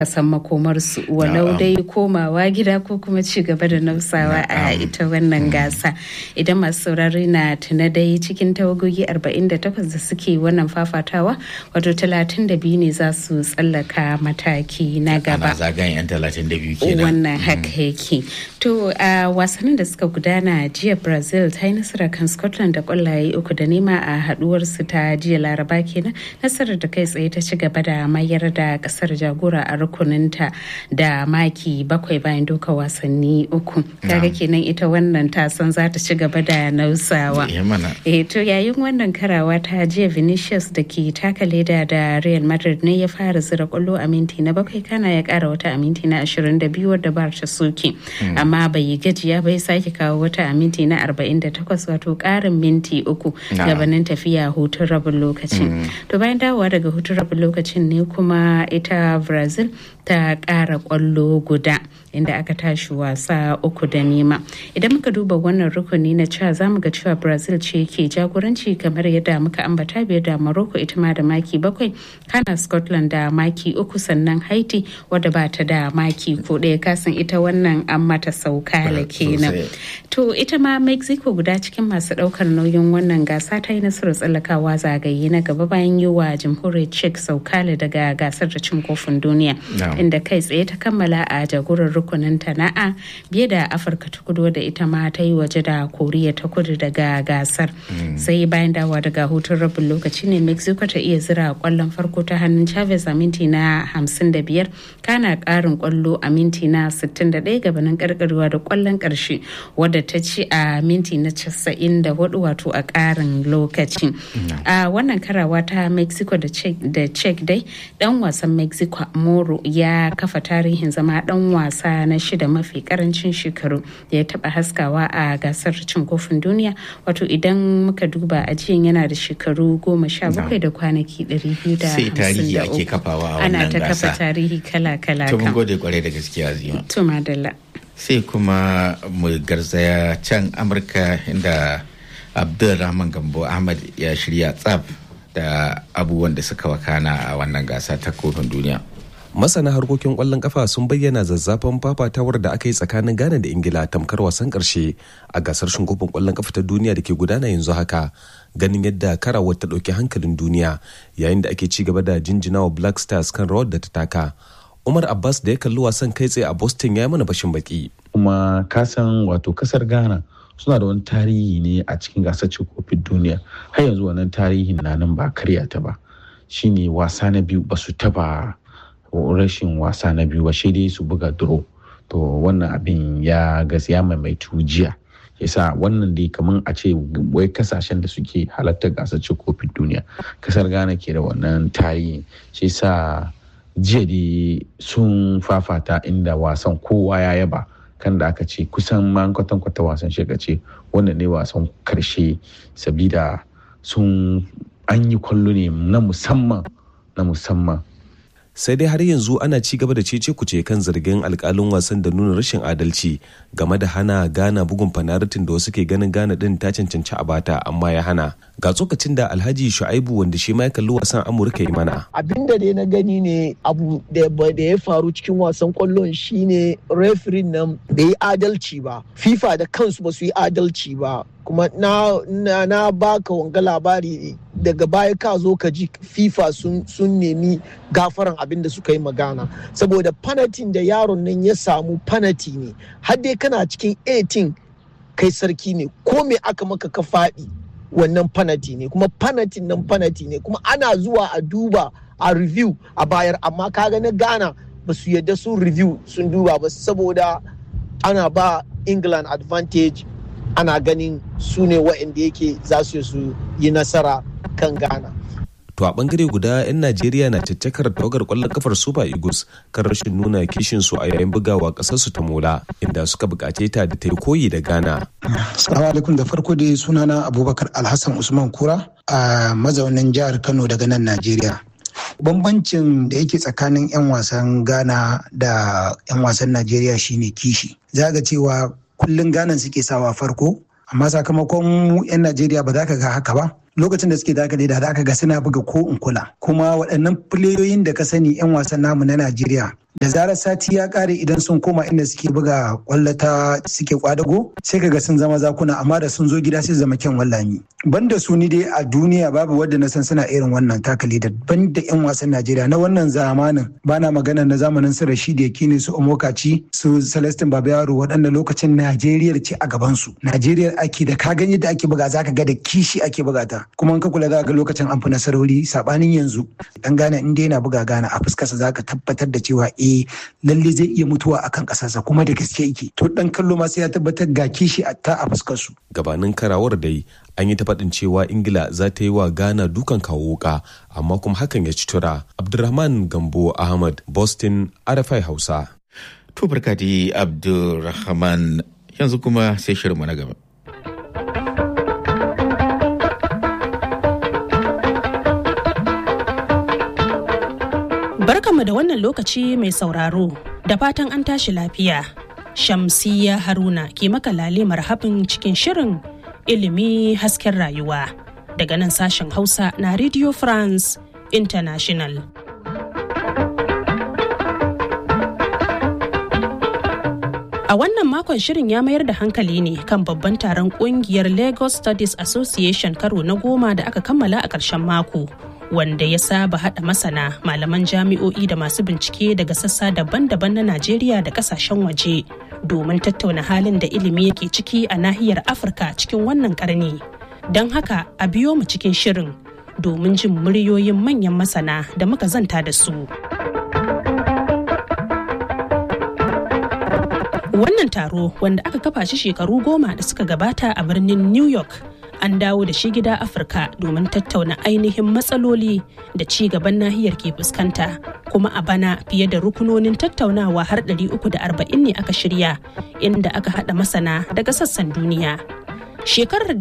san makomarsu walau dai komawa gida ko kuma ci gaba da nausawa a ita wannan gasa idan masu saurari na tuna dai cikin tawagogi 48 da suke wannan fafatawa wato 32 ne za su tsallaka mataki na gaba zagayen 32 kenan wannan haka yake to a wasannin da suka gudana jiya brazil ta yi nasara kan scotland da kwallaye uku da nema a haduwarsu ta jiya laraba kenan nasarar da kai tsaye ta ci gaba da mayar da kasar jagora a rukuninta da maki bakwai bayan doka wasanni uku kaga kenan ita wannan tasan za ta ci gaba da nausawa eh to yayin wannan karawa ta jiya vinicius da ke taka leda da real madrid ne ya fara zira kwallo a minti na bakwai kana ya kara wata a minti na 22 wadda bar ta soke amma bai yi gajiya bai sake kawo wata a minti na 48 wato karin minti uku gabanin tafiya hutun rabin lokacin to bayan dawowa daga hutun rabin lokacin ne kuma ita brazil ta ƙara ƙwallo guda inda aka tashi wasa uku da nema idan muka duba wannan rukuni na cewa za mu ga cewa brazil ce ke jagoranci kamar yadda muka ambata biyar da morocco ita ma da maki bakwai kana scotland da maki uku sannan haiti wadda ba ta da maki ko ɗaya kasan ita wannan an mata saukala kenan to ita ma mexico guda cikin masu ɗaukar nauyin wannan gasa ta yi nasarar tsallakawa zagaye na gaba bayan yi wa jamhuriyar czech saukale daga gasar da cin kofin duniya inda kai tsaye ta kammala a jagorar rukunin tana'a biye da afirka ta kudu da ita ma ta yi waje da koriya ta kudu daga gasar sai bayan dawa daga hutun rabin lokaci ne mexico ta iya zira kwallon farko ta hannun chavez a minti na 55 kana karin kwallo a minti na 61 gabanin karkarwa da kwallon karshe wadda ta ci a minti na 94 wato a karin lokaci a wannan karawa ta mexico da czech dai dan wasan mexico moro ya kafa tarihin zama dan wasa na shida mafi karancin shekaru da ya taba haskawa a gasar cin kofin duniya wato idan muka duba ajiyan yana da shekaru goma sha bakwai da kwanaki ɗari biyu da sai tarihi ake kafawa a wannan ana gasa ta kafa tarihi kala kala to mun gode kwarai da gaskiya zima to madalla sai kuma mu garzaya can amurka inda abdulrahman gambo ahmad ya shirya tsaf da abubuwan da suka wakana a wannan gasa ta kofin duniya masana harkokin kwallon kafa sun bayyana zazzafan fafatawar da aka yi tsakanin ghana da ingila tamkar wasan karshe a gasar shinkofin kwallon kafa ta duniya da ke gudana yanzu haka ganin yadda karawar ta ɗauki hankalin duniya yayin da ake ci gaba da jinjinawa black stars kan rawar da ta taka umar abbas da ya kalli wasan kai tsaye a boston ya yi mana bashin baki kuma kasan wato kasar ghana suna da wani tarihi ne a cikin gasar cin kofin duniya har yanzu wannan tarihin na nan ba karya ta ba shine wasa na biyu ba su taba rashin wasa na biyu ba dai su buga draw to wannan abin ya gaskiya maimaitu jiya yasa wannan dai kamar a ce wai kasashen da suke halartar gasar cin kofin duniya kasar ghana ke da wannan tarihi shi sa jiya dai sun fafata inda wasan kowa ya yaba kan da aka ce kusan ma kwatan-kwata wasan shi ce wannan ne wasan karshe sabida sun an yi kwallo ne na musamman na musamman sai dai har yanzu ana ci gaba da cece kuce kan zargin alkalin wasan da nuna rashin adalci game da hana gana bugun fanaritin da wasu ke ganin gana din ta cancanci a bata amma ya hana ga tsokacin da alhaji shu'aibu wanda shi ma ya kalli wasan amurka yi mana abin da dai na gani ne abu da ya faru cikin wasan kwallon shine referee nan bai yi adalci ba fifa da kansu ba su yi adalci ba kuma na, na, na baka wanga labari daga baya ka zo ka ji fifa sun, sun nemi gafaran abin da suka yi magana saboda fanatin da yaron nan ya samu fanati ne har dai kana cikin 18 kai sarki ne ko me aka maka ka faɗi wannan fanati ne kuma fanatin nan fanati ne kuma ana zuwa a duba a review a bayar amma kaga na ghana ba su yadda sun review sun duba ba saboda ana ba england advantage ana ganin su ne waɗanda yake za su su yi nasara kan ghana to a bangare guda 'yan najeriya na caccakar tawagar kwallon kafar super eagles kan rashin nuna kishin su a yayin bugawa kasar su ta mola inda suka bukace ta da ta yi koyi da ghana salamu alaikum da farko dai sunana abubakar alhassan usman kura a mazaunin jihar kano daga nan najeriya bambancin da yake tsakanin 'yan wasan ghana da 'yan wasan najeriya shine kishi za ga cewa kullum ghana suke sawa farko amma sakamakon mu 'yan najeriya ba za ka ga haka ba lokacin da suke dakale da aka ga suna buga ko in kula kuma waɗannan fileyoyin da ka sani 'yan wasan namu na najeriya da zarar sati ya kare idan sun koma inda suke buga kwallo ta suke kwadago sai kaga sun zama zakuna amma da sun zo gida sai zama kyan wallami banda su ni dai a duniya babu wadda na san suna irin wannan takali da banda yan wasan Najeriya na wannan zamanin bana magana na zamanin su Rashid Yakini su Omokaci su Celestin Babayaro waɗanda lokacin Najeriya ce a gaban su Najeriya ake da ka gani da ake buga zaka ga da kishi ake buga ta kuma in ka kula za ga lokacin an fi nasarori sabanin yanzu dan Ghana in dai yana buga Ghana a fuskarsa zaka tabbatar da cewa eh lalle zai iya mutuwa akan kasarsa kuma da gaske yake to dan kallo ma sai ya tabbatar ga kishi a ta a fuskar su gabanin karawar dai an yi ta faɗin cewa ingila za ta yi wa ghana dukan kawo wuka amma kuma hakan ya ci tura abdulrahman gambo ahmad boston arafai hausa to barka di abdulrahman yanzu kuma sai shirinmu na gaba Barkanmu da wannan lokaci mai sauraro da fatan an tashi lafiya. Shamsiya Haruna ke maka lale marhabin cikin shirin ilimi hasken rayuwa daga nan sashen Hausa na Radio France International. A wannan makon shirin ya mayar da hankali ne kan babban taron kungiyar Lagos Studies Association karo na goma da aka kammala a ƙarshen mako. wanda ya saba hada masana malaman jami'o'i da masu bincike daga sassa daban-daban na Najeriya da kasashen waje domin tattauna halin da ilimi yake ciki a nahiyar Afirka cikin wannan karni. Don haka a biyo mu cikin shirin domin jin muryoyin manyan masana da muka zanta da su. Wannan taro wanda aka kafa shi shekaru goma da suka gabata a birnin New York an dawo da shi gida afirka domin tattauna ainihin matsaloli da ci gaban nahiyar ke fuskanta kuma a bana fiye da rukunonin tattaunawa har 340 ne aka shirya inda aka hada masana daga sassan duniya shekarar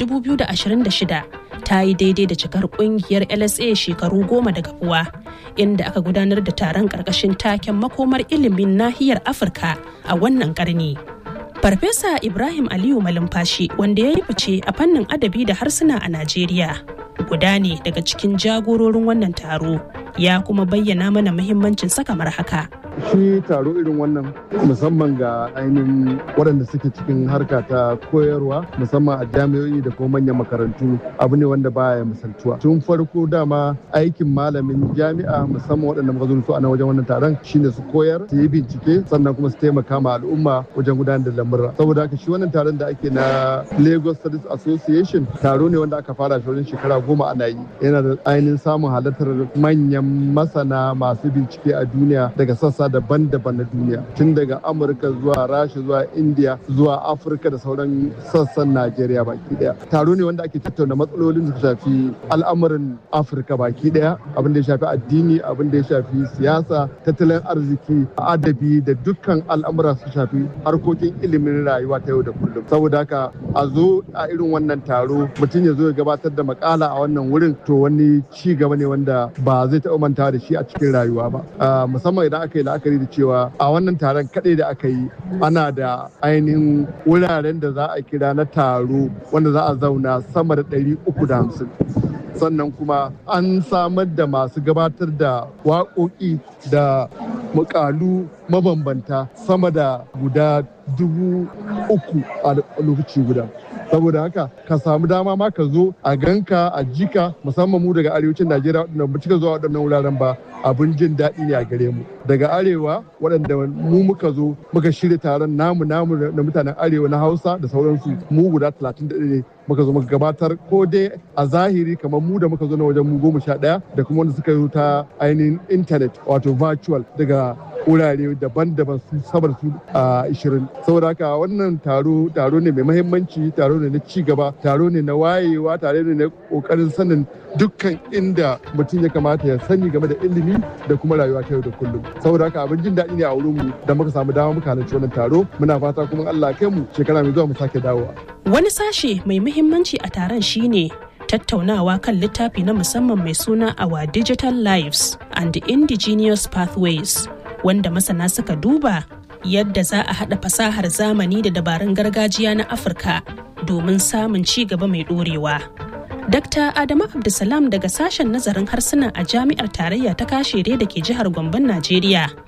2026 ta yi daidai da cikar kungiyar lsa shekaru goma da kafuwa inda aka gudanar da taron karkashin taken makomar ilimin nahiyar afirka a wannan karni Farfesa Ibrahim Aliyu Malumfashi wanda ya yi fice a fannin adabi da harsuna a Najeriya. Guda ne daga cikin jagororin wannan taro ya kuma bayyana mana muhimmancin sa kamar haka. Shi taro irin wannan musamman ga ainihin waɗanda suke cikin harka ta koyarwa musamman a jami'o'i da kuma manyan makarantu abu ne wanda baya misaltuwa. Tun farko dama aikin malamin jami'a musamman waɗanda muka zo su a wajen wannan taron shine su koyar su yi bincike sannan kuma su taimaka ma al'umma wajen gudanar da lamurra. Saboda haka shi wannan taron da ake na Lagos Studies Association taro ne wanda aka fara shi wajen shekara goma ana yi. Yana da ainihin samun halartar manyan masana masu bincike a duniya daga sassa daban-daban na duniya tun daga amurka zuwa rasha zuwa india zuwa afirka da sauran sassan najeriya baki daya taro ne wanda ake tattauna matsalolin da shafi al'amuran afirka baki daya abin da ya shafi addini abin da ya shafi siyasa tattalin arziki adabi da dukkan al'amura su shafi harkokin ilimin rayuwa ta yau da kullum saboda haka a zo a irin wannan taro mutum ya zo ya gabatar da makala a wannan wurin to wani ci gaba ne wanda ba zai taɓa manta da shi a cikin rayuwa ba musamman idan aka yi la'akari da cewa a wannan taron kaɗai da aka yi ana da ainihin wuraren da za a kira na taro wanda za a zauna sama da ɗari uku da hamsin sannan kuma an samar da masu gabatar da waƙoƙi da mukalu mabambanta sama da guda dubu uku a lokaci guda saboda haka ka samu dama ma ka zo a ganka a jika musamman mu daga arewacin najeriya waɗanda ba cika zuwa waɗannan wuraren ba abin jin daɗi ne a gare mu daga arewa waɗanda mu muka zo muka shirya taron namu namu na mutanen arewa na hausa da sauransu mu guda talatin da ne muka zo muka gabatar ko dai a zahiri kamar mu da muka zo na wajen mu goma sha ɗaya da kuma wanda suka yi ta ainihin intanet wato virtual daga wurare daban-daban su sabar su a ishirin saboda haka wannan taro taro ne mai mahimmanci taro ne na ci gaba taro ne na wayewa tare ne na kokarin sanin dukkan inda mutum ya kamata ya sani game da ilimi da kuma rayuwa ta yau da kullum saboda haka abin jin daɗi ne a wurin mu da muka samu dama muka halarci wannan taro muna fata kuma Allah kai mu shekara mai zuwa mu sake dawowa wani sashe mai muhimmanci a taron shine tattaunawa kan littafi na musamman mai suna Our Digital Lives and Indigenous Pathways wanda masana suka duba yadda za a haɗa fasahar zamani da dabarun gargajiya na Afirka domin samun ci gaba mai ɗorewa. Dr. Adamu Abdulsalam daga sashen nazarin harsuna a Jami'ar Tarayya ta Kashere da ke jihar Gombon Najeriya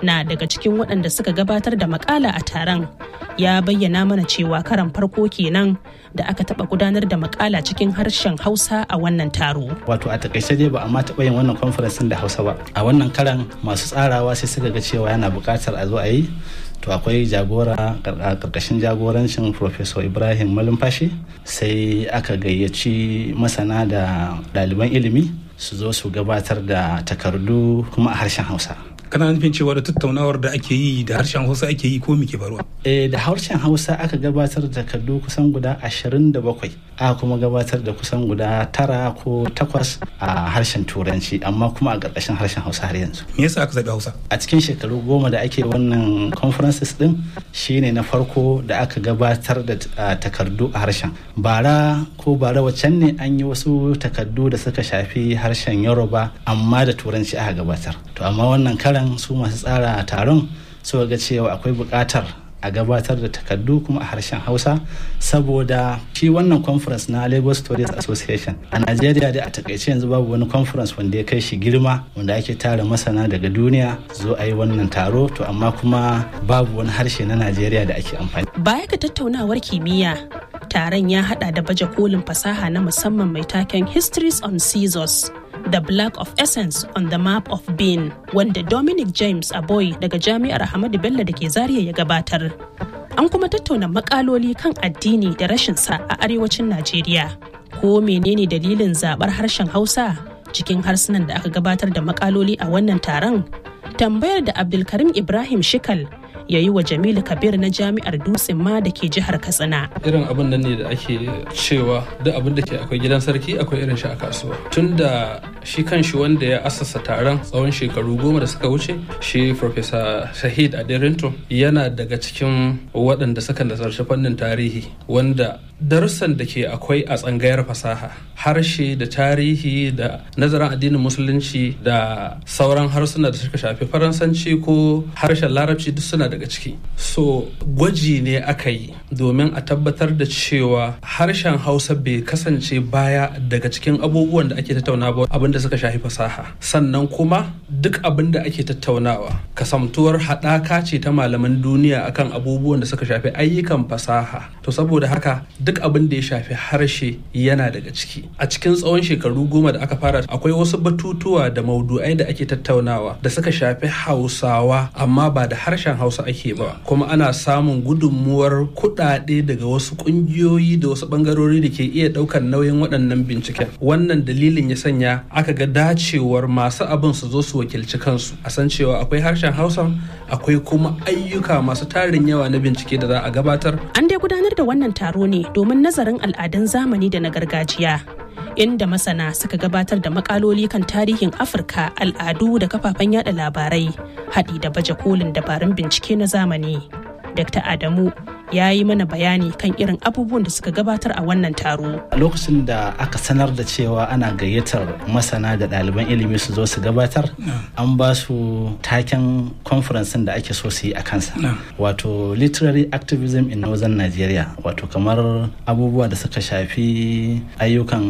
na daga cikin waɗanda suka gabatar da makala a taron ya bayyana mana cewa karan farko kenan da aka taɓa gudanar da makala cikin harshen hausa a wannan taro wato a takaice dai ba a ma taɓa yin wannan conference da hausa ba a wannan karan masu tsarawa sai suka ga cewa yana buƙatar a zo a yi to akwai jagora a ƙarƙashin jagorancin professor ibrahim malumfashi sai aka gayyaci masana da ɗaliban ilimi su zo su gabatar da takardu kuma a harshen hausa kana nufin cewa da tattaunawar da ake yi da harshen hausa ake yi ko muke faruwa eh da harshen hausa aka gabatar da takardu kusan guda 27 aka kuma gabatar da kusan guda tara ko takwas a harshen turanci amma kuma a ƙarƙashin harshen hausa har yanzu me yasa aka zaɓi hausa a cikin shekaru goma da ake wannan conferences din shine na farko da aka gabatar da takardu a harshen bara ko bara wacan ne an yi wasu takardu da suka shafi harshen yoruba amma da turanci aka gabatar to amma wannan karan su masu tsara taron suka ga cewa akwai buƙatar a gabatar da takardu kuma a harshen hausa saboda shi wannan conference na lagos stories association a najeriya dai a takaice yanzu babu wani conference wanda ya kai shi girma wanda ake tara masana daga duniya zo a yi wannan taro to amma kuma babu wani harshe na najeriya da ake amfani baya ga tattaunawar kimiyya taron ya hada da baje kolin fasaha na musamman mai taken histories on scissors The Black of Essence on the Map of Being wanda Dominic James Aboy daga Jami'ar Ahmadu Bello da ke Zaria ya gabatar. An kuma tattauna makaloli kan addini da rashin sa a arewacin Najeriya. Ko menene dalilin zabar harshen Hausa cikin harsunan da aka gabatar da makaloli a wannan taron? Tambayar da Abdulkarim Ibrahim Shikal ya yi wa Jamilu Kabir na Jami'ar Dutsen ma da ke jihar Katsina. Irin abin nan ne da ake cewa duk abin da ke akwai gidan sarki akwai irin shi a kasuwa. Tun da shi kan shi wanda ya asasa taron tsawon shekaru goma da suka wuce shi Professor Shahid Aderinto yana daga cikin waɗanda suka nazarci fannin tarihi wanda darussan da ke akwai a tsangayar fasaha harshe da tarihi da nazarin addinin musulunci da sauran harsuna da suka shafi faransanci ko harshen larabci duk suna daga ciki so gwaji ne aka yi domin a tabbatar da cewa harshen hausa bai kasance baya daga cikin abubuwan da ake tattaunawa abinda suka shafi fasaha sannan kuma duk abin da ake tattaunawa kasamtuwar haɗaka ce ta malaman duniya akan abubuwan da suka shafi ayyukan fasaha to saboda haka duk abin da ya shafi harshe yana daga ciki a cikin tsawon shekaru goma da aka fara akwai wasu batutuwa da maudu'ai da ake tattaunawa da suka shafi hausawa amma ba da harshen hausa ake ba kuma ana samun gudunmuwar kuɗaɗe daga wasu ƙungiyoyi da wasu ɓangarori da ke iya ɗaukar nauyin waɗannan binciken wannan dalilin ya sanya aka ga dacewar masu abin su zo su wakilci kansu a san cewa akwai harshen hausa akwai kuma ayyuka masu tarin yawa na bincike da za a gabatar an dai gudanar da wannan taro ne domin nazarin al'adun zamani da na gargajiya inda masana suka gabatar da makaloli kan tarihin afirka al'adu da kafafen yada labarai haɗi da baje kolin dabarun bincike na zamani dr adamu ya yi mana bayani kan irin abubuwan da suka gabatar a wannan taro. A lokacin da aka sanar da cewa ana gayyatar masana da ɗaliban ilimi su zo su gabatar, an ba su taken conference da ake so su yi a kansa. Wato literary activism in northern Nigeria, wato kamar abubuwa da suka shafi ayyukan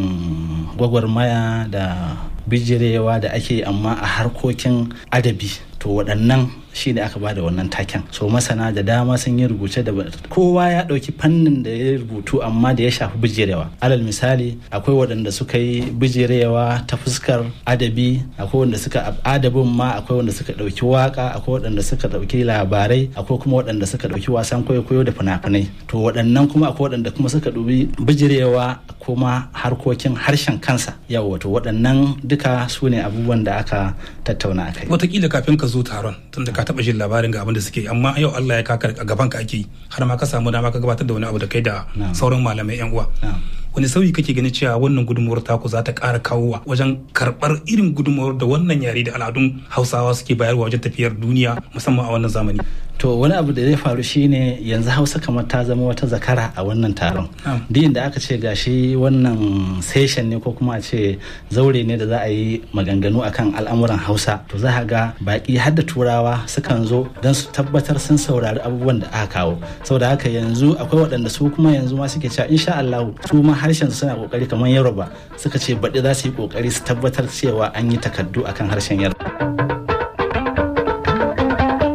gwagwarmaya da bijirewa da ake amma a harkokin adabi. To waɗannan shi ne aka bada wannan taken so masana da dama sun yi rubuce da kowa ya ɗauki fannin da ya rubutu amma da ya shafi bijirewa alal misali akwai waɗanda suka yi bijirewa ta fuskar adabi akwai wanda suka adabin ma akwai wanda suka ɗauki waka akwai waɗanda suka ɗauki labarai akwai kuma waɗanda suka ɗauki wasan kwaikwayo da fina-finai to waɗannan kuma akwai waɗanda kuma suka ɗubi bijirewa kuma harkokin harshen kansa yawa to waɗannan duka su ne abubuwan da aka tattauna a kai watakila kafin ka zo taron tunda ka taba jin labarin ga abin da suke amma yau Allah ya kaka a gaban ka ake har ma ka samu dama ka gabatar da wani abu da kai da sauran malamai yan uwa wani sauyi kake ganin cewa wannan gudunmuwar taku za ta ƙara kawowa wajen karɓar irin gudunmuwar da wannan yare da al'adun hausawa suke bayarwa wajen tafiyar duniya musamman a wannan zamani to wani abu da zai faru shine yanzu hausa kamar ta zama wata zakara a wannan taron din da aka ce gashi wannan session ne ko kuma a ce zaure ne da za a yi maganganu akan al'amuran hausa to za ga baki har da turawa sukan zo don su tabbatar sun saurari abubuwan da aka kawo saboda haka yanzu akwai waɗanda su kuma yanzu ma suke cewa insha Allah su ma harshen su suna kokari kamar Yoruba suka ce baɗi za su yi kokari su tabbatar cewa an yi takardu akan harshen Yoruba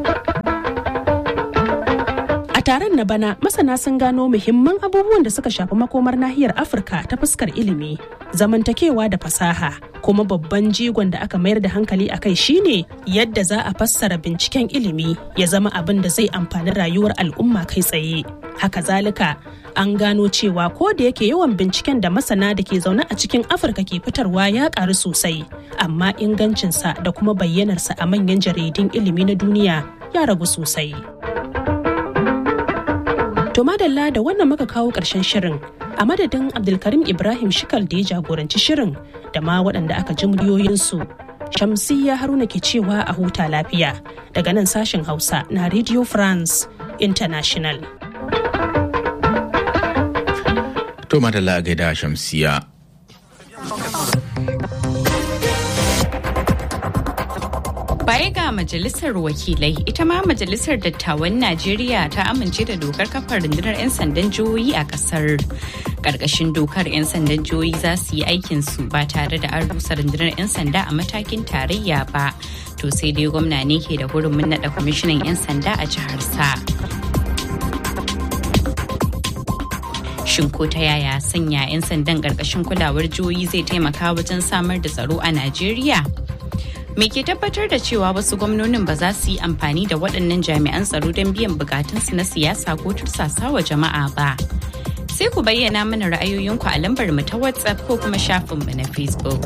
taron na bana masana sun gano muhimman abubuwan da suka shafi makomar nahiyar afirka ta fuskar ilimi zamantakewa da fasaha kuma babban jigon da aka mayar da hankali a kai shine yadda za a fassara binciken ilimi ya zama abin da zai amfani rayuwar al'umma kai tsaye haka zalika an gano cewa ko da yake yawan binciken da masana da ke zaune a cikin afirka ke fitarwa ya karu sosai amma ingancinsa da kuma bayyanarsa a manyan jaridun ilimi na duniya ya ragu sosai to madalla da wannan muka kawo ƙarshen shirin a madadin abdulkarim ibrahim shikal da ya jagoranci shirin da ma waɗanda aka ji muryoyinsu shamsiyya haruna ke cewa a huta lafiya daga nan sashen hausa na radio france international To madalla a gaida shamsiya. Baya ga majalisar wakilai, ita ma majalisar dattawan Najeriya ta amince da dokar kafa rundunar 'yan sandan jihohi a kasar. Karkashin dokar 'yan sandan jihohi za su yi aikinsu ba tare da an rusa rundunar 'yan sanda a matakin tarayya ba. To sai dai gwamna ne ke da hurumin naɗa kwamishinan 'yan sanda a jihar sa. shin ko ta yaya sanya 'yan sandan ƙarƙashin kulawar jihohi zai taimaka wajen samar da tsaro a najeriya me ke tabbatar da cewa wasu gwamnonin ba za su yi amfani da waɗannan jami'an tsaro don biyan bukatunsu na siyasa ko tursasa wa jama'a ba sai ku bayyana mana ra'ayoyinku a lambar mu ta whatsapp ko kuma shafinmu na facebook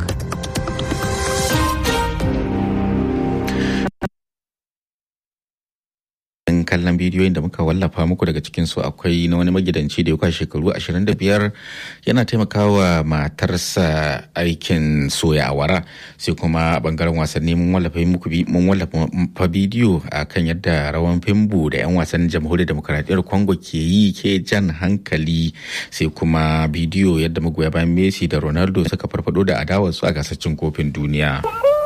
kallon bidiyoyin da muka wallafa muku daga cikin su akwai na wani magidanci da ya kwashe shekaru 25 yana taimakawa matarsa aikin soya awara sai kuma a bangaren wasanni mun wallafa muku mun wallafa bidiyo a kan yadda rawan fimbu da 'yan wasan jamhuriyar demokaradiyyar congo ke yi ke jan hankali sai kuma bidiyo yadda magoya bayan messi da ronaldo suka farfado da adawarsu a gasar cin kofin duniya.